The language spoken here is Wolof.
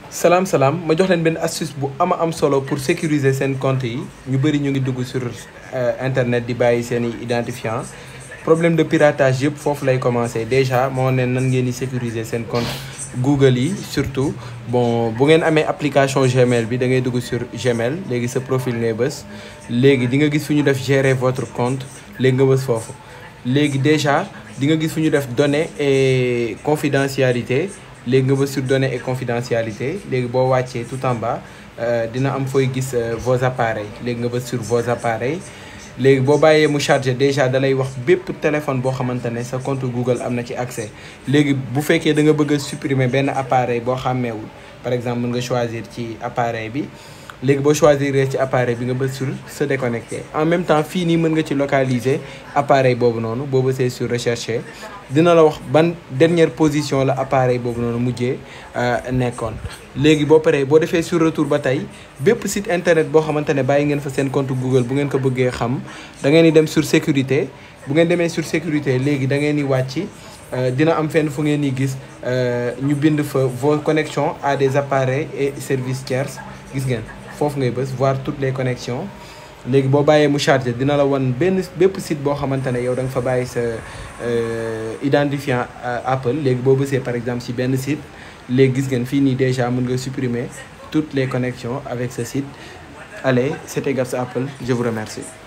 salaam salaam ma jox leen benn astuce bu ama am solo pour sécuriser seen compte yi ñu bëri ñu ngi dugg sur internet di bàyyi seen i identifiant problème de piratage yëpp foofu lay commencer déjà moo ne nan ngeen di sécuriser seen compte Google yi surtout bon bu ngeen amee application Gmail bi da ngay dugg sur Gmail léegi sa profil ngay bës léegi di nga gis fu ñu def gérer votre compte léegi nga bës foofu léegi déjà di nga gis fu ñu def données et confidentialité léegi nga bës sur données et confidentialité léegi boo wàccee tout en bas dina am fooy gis vos appareils léegi nga bës sur vos appareils léegi boo bàyyee mu chargé déjà dalay wax bépp téléphone boo xamante ne sa compte Google am na ci accès léegi bu fekkee da nga bëgg a supprimer benn appareil boo xàmmeewul par exemple mën nga choisir ci appareil bi léegi boo choisir ci appareil bi nga bës sur se déconnecter en même temps fii nii mën nga ci localiser appareil boobu noonu boo bësee sur rechercher dina la wax ban dernière position la appareil boobu noonu mujjee nekkoon léegi boo paree boo defee sur retour ba tey bépp site internet boo xamante ne bàyyi ngeen fa seen compte Google bu ngeen ko bëggee xam da ngeen di dem sur sécurité bu ngeen demee sur sécurité léegi da ngeen di wàcc dina am fenn fu ngeen di gis ñu bind fa vos connexions à des appareils et services tiers gis ngeen foofu ngay bës voir toutes les connexions léegi boo bàyyee mu chargé dina la wan benn bépp site boo xamante ne yow da nga fa bàyyi sa identifiant Apple léegi boo bësee par exemple si benn site léegi gis ngeen fii nii déjà mën nga supprimer toutes les connexions avec ce site allez c'était Gabs Apple je vous remercie